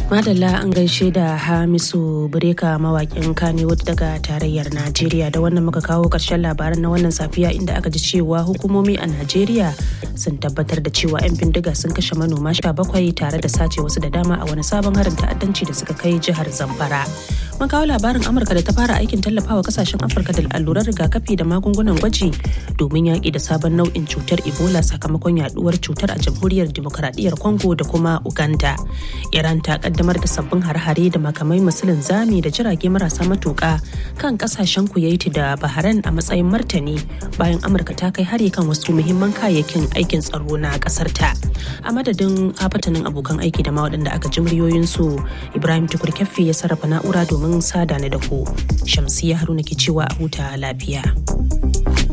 Madalla an gaishe da Hamisu Bureka mawakin Kannywood daga tarayyar Najeriya da wannan muka kawo ƙarshen labaran na wannan safiya inda aka ji cewa hukumomi a Najeriya sun tabbatar da cewa 'yan bindiga sun kashe manoma sha bakwai tare da sace wasu da dama a wani sabon harin ta'addanci da suka kai jihar Zamfara. Mun kawo labarin Amurka da ta fara aikin tallafawa kasashen Afirka da allurar rigakafi da magungunan gwaji domin yaƙi da sabon nau'in cutar Ebola sakamakon yaduwar cutar a jamhuriyar Dimokuraɗiyyar Congo da kuma Uganda. Iran ta kaddamar da sabbin har-hare da makamai masu linzami da jirage marasa matuƙa kan kasashen Kuwait da Bahrain a matsayin martani bayan Amurka ta kai hari kan wasu muhimman kayayyakin aikin tsaro na ƙasar ta. A madadin afatanin abokan aiki da ma waɗanda aka ji muryoyinsu Ibrahim Tukur Keffi ya sarrafa na'ura domin sada ni da ku. Shamsiya Haruna ke cewa a huta lafiya.